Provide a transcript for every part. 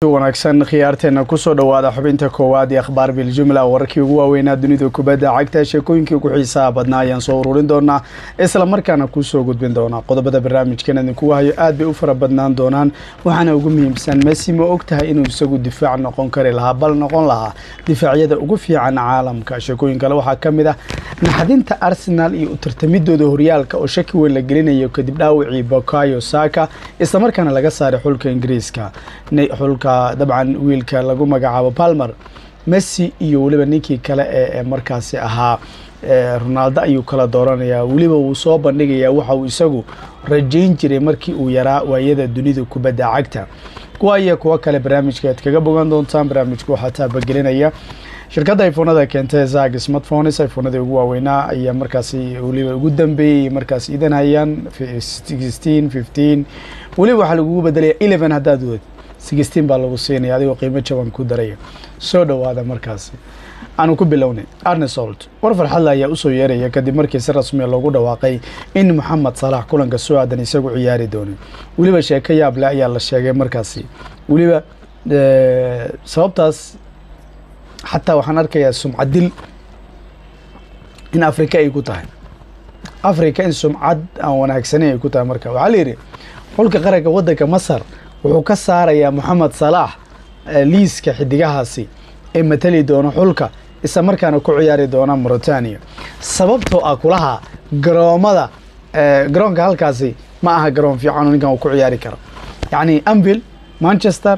wanaagsan khiyaarteena kusoo dhowaada xubinta koowaad ee akhbaar biljumla wararkii ugu waaweynaa dunida kubadda cagta sheekooyinkii ugu xiisaha badnaa ayaan soo ururin doonaa isla markaana kusoo gudbin doonaa qodobada barnaamijkan idinku hayo aad bay u fara badnaan doonaan waxaana ugu muhiimsan messi ma og tahay inuu isagu difaac noqon kari lahaa bal noqon lahaa difaacyada ugu fiican caalamka sheekooyin kale waxaa ka mid ah naxdinta arsenal iyo utartamidooda horyaalka oo shaki weyn la gelinayo kadib dhaawacii bokayo saka islamarkaana laga saaray xulka ingiriiska xulka dabcan wiilka lagu magacaabo palmer messi iyo weliba ninkii kale ee markaasi ahaa ronaldo ayuu kala dooranayaa weliba wuu soo bandhigayaa waxa uu isagu rajayn jiray markii uu yaraa waayada dunida kubadda cagta kuwa iyo kuwo kale barnaamijka aad kaga bogan doontaan barnaamijka waxaa taabagelinaya shirkadda iphonada keentay zag smartphones iphonadii ugu waaweynaa ayaa markaasi weliba ugu dambeeyey markaas idan hayaan sixteen fifteen weliba waxaa lagugu bedelaya eleven haddaad wad sixteen baa lagu siinaya adigoo qiimo jaban ku daraya soo dhowaada markaasi aanu ku bilownay arnesolt war farxadle ayaa usoo yeeraya kadib markii si rasmiya loogu dhawaaqay in moxamed salax kulanka soo aadan isagu ciyaari doonay weliba sheeko yaable ayaa la sheegay markaasi weliba sababtaas xataa waxaan arkayaa sumcadil in afrika ay ku tahay afrika in sumcad aan wanaagsaneyn ay ku tahay marka waxaa la yidhi xulka qaranka waddanka masar wuxuu ka saarayaa moxamed salaax liiska xidigahaasi ee matali doona xulka isla markaana ku ciyaari doona mauritania sababtoo ah kulaha garoomada garoonka halkaasi ma aha garoon fiican oo ninkan uu ku ciyaari karo yacni anvil manchester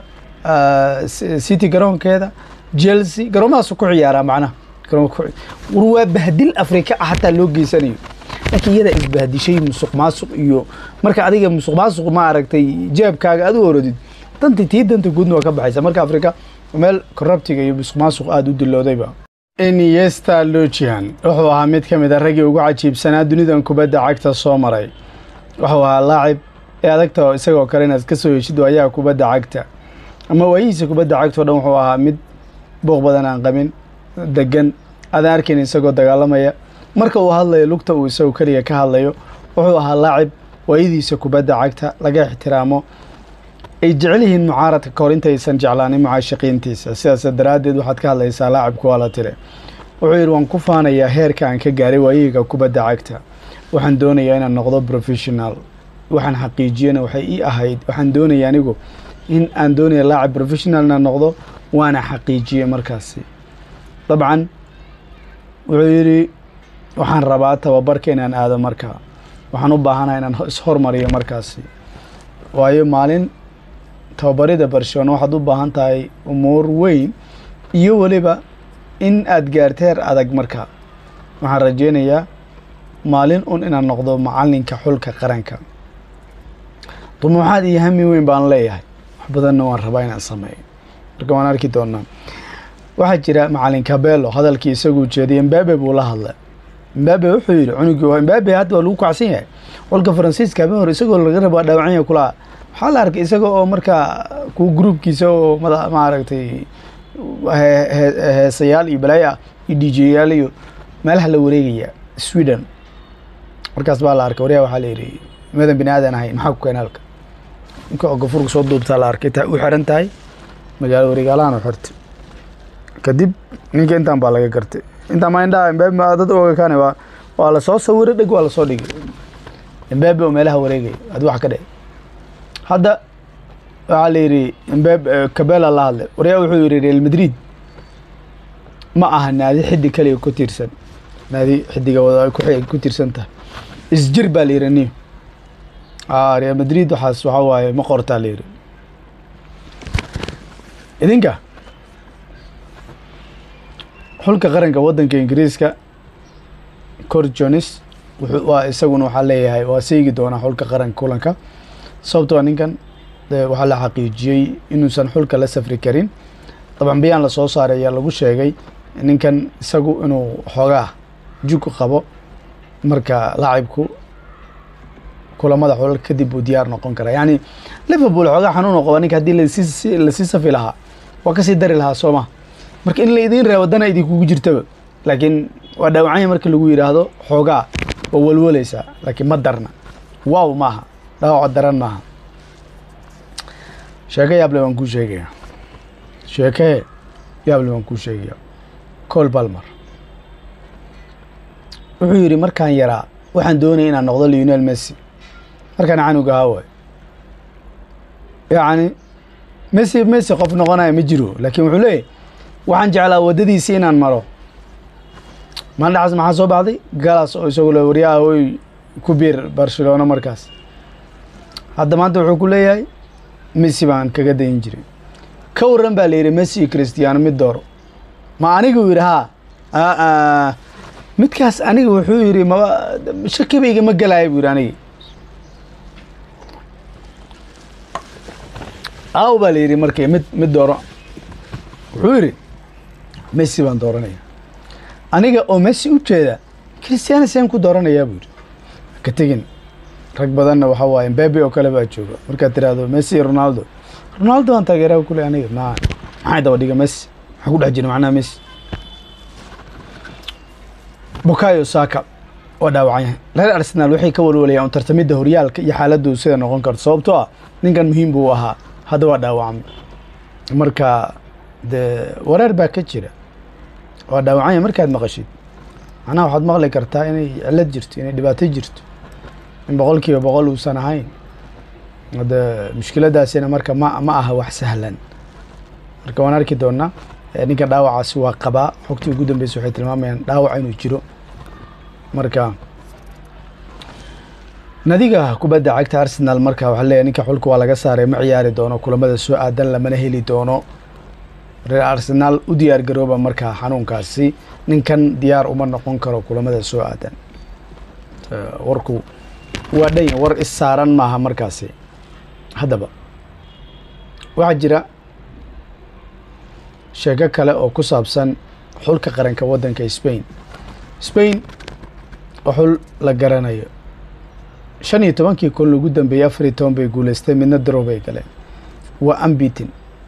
city garoonkeeda chelsea garoomadaasuu ku ciyaaraa macnaha war waa bahdil afrika ah xataa loo geysanayo laakiin iyadaa isbahdishay musuq maasuq iyo marka adiga musuq maasuq ma aragtay jeebkaaga aad u orodid danta tii danta guudna waa ka baxaysa marka afrika meel corruptiga iyo musuq maasuq aada u diloodayba iniesta lojian wuxuu ahaa mid ka mid a raggii ugu cajiibsanaa dunidan kubadda cagta soo maray wuxuu ahaa laacib ee adagta isagoo kale inaad ka soo heshid waayaha kubadda cagta ama waayihiisa kubadda cagta o dhan wuxuu ahaa mid booq badan aan qabin degan aadaan arkayn isagoo dagaalamaya marka uu hadlayo lugta uu isagu keliga ka hadlayo wuxuu ahaa laacib waayadiisa kubadda cagta laga ixtiraamo ay jecel yihiin mucaaradka kahor intaysan jeclaanin mucaashaqiintiisa sidaas daraaddeed waxaad ka hadlaysaa laacibku waa la tire wuxuu yidhi waan ku faanayaa heerka aan ka gaaray waayihiga kubadda cagta waxaan doonayaa inaan noqdo professional waxaan xaqiijiyena waxay ii ahayd waxaan doonaya anigu in aan doonaya laacib professional inaan noqdo waana xaqiijiyey markaasi dabcan wuxuu yidhi waxaan rabaa tababarka inaan aado markaa waxaan u baahanaha inaan ishormariyo markaasi waayo maalin tababarida barcelona waxaad u baahan tahay umuur weyn iyo weliba in aad gaarta heer adag markaa waxaan rajeynayaa maalin un inaan noqdo macalinka xulka qaranka dumuuxaad iyo hami weyn baan leeyahay wax badanna waan rabaa inaan sameeyo marka waan arki doonaa waxaa jira macalin cabello hadalkii isaguu jeediyay mbabe buu la hadlay mbabe wuxuu yidhi cunugii mbabe hadda waa lagu kacsan yahay xulka faransiiska habeen hore isagoo laga rabaa dhaawacanya kulaha waxaa la arkay isaga oo markaa ku gruubkiisa oo mada maaragtay heesayaal iyo balaayo ah iyo djyaal iyo meelaha la wareegaya sweden markaas baa la arkay waryaa waxaa la yidhi madan bini aadan ahayn maxaa ku keena halka ninka oo gafurka soo duubtaa la arkay u xiran tahay magaalo wareegaalahan u xirtay kadib ninka intaan baa laga gartay intaan ma indhaha mbabe dad oga kaane waa waa lasoo sawiray dheg waa lasoo dhigay mbabe oo meelaha wareegaya adi wax ka dhe hadda waxaa la yidhi mbabe cabela la hadlay waryaa wuxuu yidhi real madrid ma aha naadi xiddig kaliga ku tiirsan naadi xidiga wada ku tiirsan tahay isjir baa la yidhi niyo real madrid waxaas waxaa waaye ma qortaa la yidhi idinka xulka qaranka waddanka ingiriiska cor jones waa isaguna waxaa leeyahay waa seegi doonaa xulka qaranka kulanka sababtoo ninkan waxaa la xaqiijiyey inuusan xulka la safri karin dabcan bayaan lasoo saaray ayaa lagu sheegay ninkan isagu inuu xoogaa jug qabo marka laacibku kulamada xulal kadib uu diyaar noqon karaa yacni liverpool xoogaa xanuun oo qaba ninka haddii lasii lasii safi lahaa waa kasii dari lahaa soo ma marka in la idiin reebo dana idinkugu jirtaba laakiin waa dhaawacanya marka lagu yidhaahdo xoogaa waa walwalaysaa laakiin ma darna wow maaha dhaawaco daran maaha sheeko yaable waan kuu sheegaya sheekee yaable waan kuu sheegaya col balmer wuxuu yidhi markaan yaraa waxaan doonaya inaan noqdo leonel messi markaan canuga ahaa waay yacni messi messi qof noqonaya ma jiro laakiin wuxuu leeyahy waxaan jeclaa waddadiisi inaan maro maalin dhaxas maxaa soo baxday galas oo isagu le waryaha oy ku biir barcelona markaas hadda maanta wuxuu ku leeyahay messi baan kaga dayin jiray ka warran baa la yidhi messi iyo christiano mid dooro ma anigu yidhi haa midkaas aniga wuxuu yidhi maba shakibayga ma gelaayo buu yidhi anigi aaw baa la yidhi markii mid mid dooro wuxuu yidhi messi baan dooranaya aniga oo messi u jeeda christiano seen ku dooranayaa buu yidhi ka tegin rag badanna waxaa waaye mbabe oo kale baa jooga markaad tiraahdo messi iyo ronaldo ronaldo aan taageeraha kule aniga ma maxay daba dhiga messi maxaa ku dhex jira macnaha messi bukayo saka waa dhaawacan yahay reer arsenaal waxay ka walwalayaan tartamidda horyaalka iyo xaaladdu sida noqon karto sababtoo ah ninkan muhiim buu ahaa hadda waa dhaawacmay marka dee wareer baa ka jira waa dhaawacan yahay markaad maqashid macnaha waxaad maqli kartaa inay cilad jirto inay dhibaato jirto in boqol kiiba boqol uusan ahayn hade mushkiladaasina marka ma ma aha wax sahlan marka waan arki doonaa ninka dhaawacaasi waa qabaa xogtii ugu dambeysa waxay tilmaamayaan dhaawac inuu jiro marka nadiga kubadda cagta arsenal marka waxaa leeyahy ninka xulka waa laga saaray ma ciyaari doono kulamada soo aadan lamana heli doono reer arsenaal u diyaar garooba markaa xanuunkaasi ninkan diyaar uma noqon karo kulamada soo aadan warku waa dhan war is saaran maaha markaasi haddaba waxaa jira sheeko kale oo ku saabsan xulka qaranka waddanka spain spain oo xul la garanayo shan iyo tobankii kun ugu dambeeyey afar iyo toban bay guuleystay midna darow bay galeen waa ambitin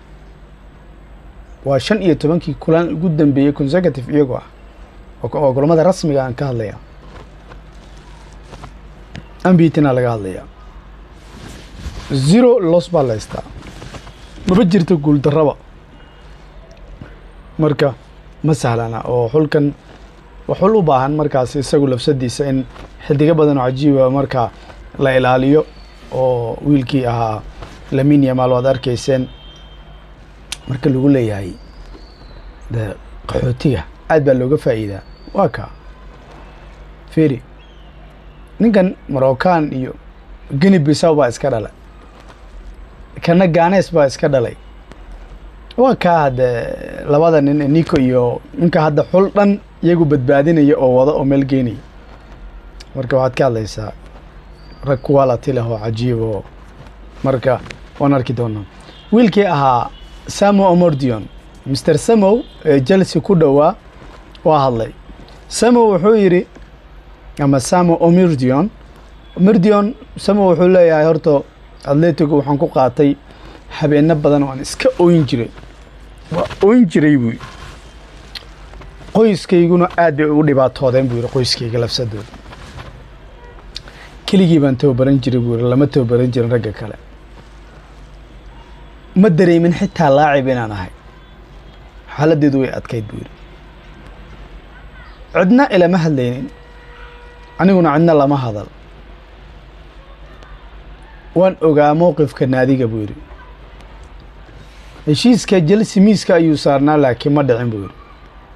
waa shan iyo tobankii kulan ugu dambeeyey consecutive iyagoo ah oo kulamada rasmiga aan ka hadlaya ambitina laga hadlayaa zero los baa la haystaa maba jirto guuldarraba marka ma sahlana oo xulkan xul u baahan markaas isagu lafsadiisa in xidigo badan oo cajiiba markaa la ilaaliyo oo wiilkii ahaa lamin yamaal waad arkayseen marka lagu leeyahay de qaxootiga aad baa looga faa'iidaa waa kaa feri ninkan moroccan iyo geni bisaw baa iska dhalay kana ganes baa iska dhalay waa kaa hadde labada nin nico iyo ninka hadda xul dhan iyagu badbaadinaya oo wada oo meel geynaya marka waxaad ka hadlaysaa rag quality leh oo cajiib oo marka waan arki doonaa wiilkii ahaa samo omordion mr samow ee chelsea ku dhowaa waa hadlay samow wuxuu yidhi ama samo omirdion omirdion samow wuxuu leeyahay horta atletico waxaan ku qaatay habeeno badan oo aan iska oyn jiray waa oyn jiray buu yidhi qoyskayguna aad bay ugu dhibaatoodeen buu yidhi qoyskayga lafsadooda keligii baan tababaran jiray buu yidhi lama tababaran jirin ragga kale ma dareemin xitaa laacib inaan ahay xaaladdeedu way adkayd buu yidhi cidna ilama hadlaynin aniguna cidna lama hadal waan ogaa mowqifka naadiga buu yidhi heshiiska jelsi miiska ayuu saarnaa laakiin ma dhicin buu yidhi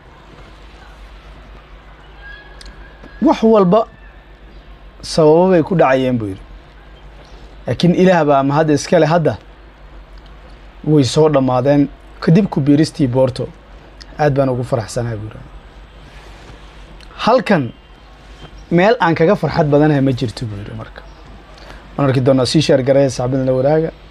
wax walba sababo bay ku dhacayeen buu yidhi laakiin ilaah baa ama hadda iskale hadda way soo dhammaadeen kadib ku biiristii boorto aad baan ugu faraxsanahay buu yidhi halkan meel aan kaga farxad badanahay ma jirto buu yidhi marka waan arki doonaa sii sheer garaya saxbadna la waraaga